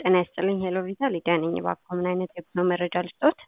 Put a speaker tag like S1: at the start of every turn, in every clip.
S1: ጤና ይስጥልኝ ሄሎ ቪዛ ሊዲያ ነኝ። እባክዎ ምን አይነት የጉዞ መረጃ ልስጥዎት?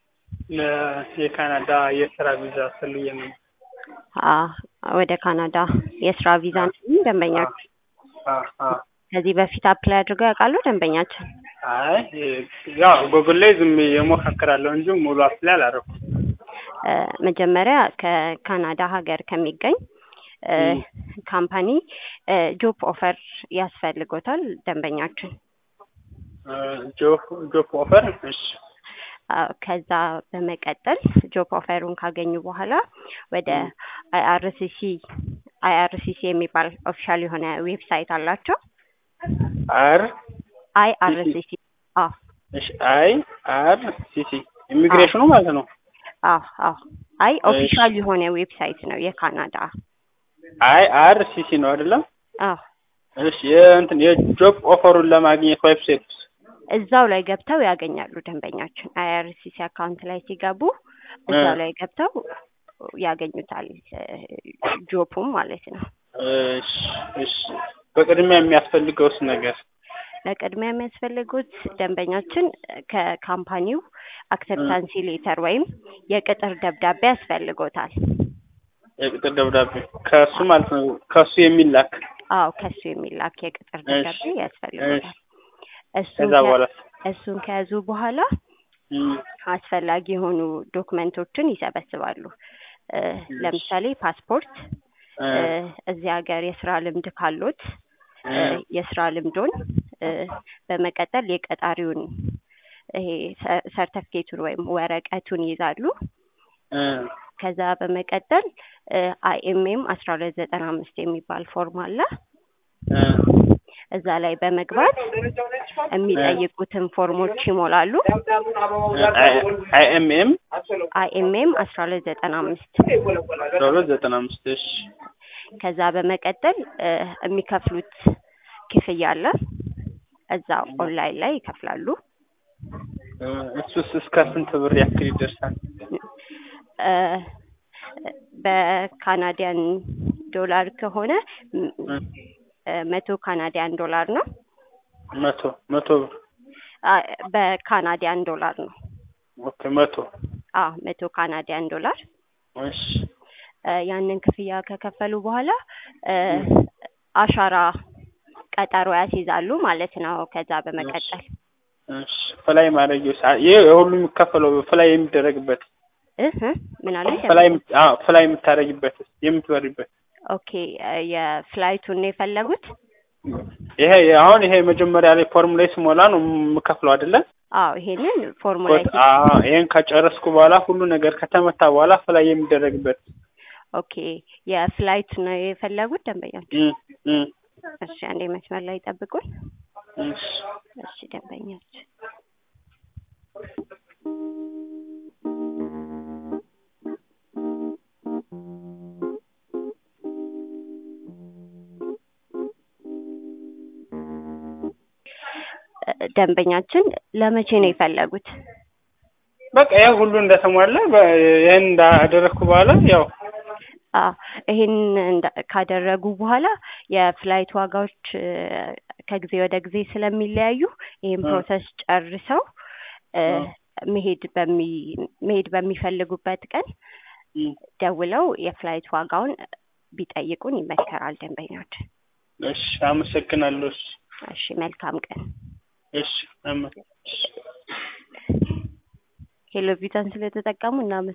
S2: የካናዳ የስራ ቪዛ ፈልጌ ነው።
S1: አዎ ወደ ካናዳ የስራ ቪዛ ነው ደንበኛችን።
S2: አ አ
S1: ከዚህ በፊት አፕላይ አድርገው ያውቃሉ ደንበኛችን?
S2: አይ ያው ጎግል ላይ ዝም ብዬ እሞካክራለሁ እንጂ ሙሉ አፕላይ አላደረኩም።
S1: እ መጀመሪያ ከካናዳ ሀገር ከሚገኝ እ ካምፓኒ እ ጆብ ኦፈር ያስፈልጎታል ደንበኛችን።
S2: እ ጆብ ጆብ ኦፈር እሺ
S1: አዎ ከዛ በመቀጠል ጆብ ኦፈሩን ካገኙ በኋላ ወደ አይአርሲሲ አይአርሲሲ የሚባል ኦፊሻል የሆነ ዌብሳይት አላቸው።
S2: አር
S1: አይአርሲሲ አዎ
S2: እሺ አይ አር ሲሲ ኢሚግሬሽኑ ማለት ነው።
S1: አዎ አዎ አይ ኦፊሻል የሆነ ዌብሳይት ነው የካናዳ።
S2: አይ አር ሲሲ ነው አይደለም?
S1: አዎ
S2: እሺ የእንትን የጆብ ኦፈሩን ለማግኘት ዌብሳይት
S1: እዛው ላይ ገብተው ያገኛሉ ደንበኛችን። አይአርሲሲ አካውንት ላይ ሲገቡ እዛው ላይ ገብተው ያገኙታል ጆፑም ማለት ነው።
S2: እሺ እሺ በቅድሚያ የሚያስፈልገውስ ነገር
S1: በቅድሚያ የሚያስፈልጉት ደንበኛችን ከካምፓኒው አክሰፕታንሲ ሌተር ወይም የቅጥር ደብዳቤ ያስፈልጎታል።
S2: የቅጥር ደብዳቤ ከሱ ማለት ነው ከሱ የሚላክ
S1: አዎ ከሱ የሚላክ የቅጥር ደብዳቤ ያስፈልጎታል። እሱን
S2: ከዛ በኋላ
S1: እሱን ከያዙ በኋላ
S2: እም፣
S1: አስፈላጊ የሆኑ ዶክመንቶችን ይሰበስባሉ። እ ለምሳሌ ፓስፖርት፣
S2: እ
S1: እ እዚህ ሀገር የስራ ልምድ ካሎት እ
S2: እ
S1: የስራ ልምዶን እ በመቀጠል የቀጣሪውን ይሄ ሰ- ሰርተፍኬቱን ወይም ወረቀቱን ይይዛሉ።
S2: እ
S1: ከዛ በመቀጠል አይኤምኤም አስራ ሁለት ዘጠና አምስት የሚባል ፎርም አለ።
S2: እ
S1: እዛ ላይ በመግባት የሚጠይቁትን ፎርሞች ይሞላሉ።
S2: አይ ኤም ኤም
S1: አይኤምኤም አስራ ሁለት ዘጠና አምስት
S2: አስራ ሁለት ዘጠና አምስት እሺ
S1: ከዛ በመቀጠል እ የሚከፍሉት ክፍያ አለ። እዛ ኦንላይን ላይ ይከፍላሉ።
S2: እ እሱስ እስከ ስንት ብር ያክል ይደርሳል?
S1: እ በካናዲያን ዶላር ከሆነ ም-
S2: እ
S1: እ መቶ ካናዲያን ዶላር ነው።
S2: መቶ መቶ ብር
S1: አ በካናዲያን ዶላር ነው።
S2: ኦኬ መቶ
S1: አዎ መቶ ካናዲያን ዶላር
S2: እሺ
S1: እ ያንን ክፍያ ከከፈሉ በኋላ እ አሻራ ቀጠሮ ያስይዛሉ ማለት ነው። ከዛ በመቀጠል
S2: እሺ ፍላይ ማድረጊያውስ አ- ይሄ የሁሉም የሚከፈለው ፍላይ የሚደረግበት
S1: እህ ምን አለ
S2: ፍላይ የምት- አዎ ፍላይ የምታደርጊበት የምትበሪበት
S1: ኦኬ እ የፍላይቱን ነው የፈለጉት?
S2: ይሄ አሁን ይሄ መጀመሪያ ላይ ፎርም ላይ ስሞላ ነው የምከፍለው አይደለ?
S1: አዎ ይሄንን ፎርሙላ
S2: ኮት- አዎ ይሄን ከጨረስኩ በኋላ ሁሉ ነገር ከተመታ በኋላ ፍላይ የሚደረግበት
S1: ኦኬ የፍላይት ነው የፈለጉት ደንበኛችን?
S2: እም እም
S1: እሺ አንዴ መስመር ላይ ጠብቁን።
S2: እሺ
S1: እሺ ደንበኛችን እ ደንበኛችን ለመቼ ነው የፈለጉት?
S2: በቃ ይሄ ሁሉ እንደተሟላ በ- ይሄን እንዳደረግኩ በኋላ ያው
S1: አዎ ይሄን እንዳ- ካደረጉ በኋላ የፍላይት ዋጋዎች እ ከጊዜ ወደ ጊዜ ስለሚለያዩ ይሄን
S2: እ
S1: ፕሮሰስ ጨርሰው እ
S2: እ
S1: መሄድ በሚ መሄድ በሚፈልጉበት ቀን
S2: እም
S1: ደውለው የፍላይት ዋጋውን ቢጠይቁን ይመከራል ደንበኛችን።
S2: እሺ አመሰግናለሁ። እሺ
S1: እሺ መልካም ቀን።
S2: እሺ አመ- እሺ
S1: ሄሎ ቪዛን ስለተጠቀሙ እናመ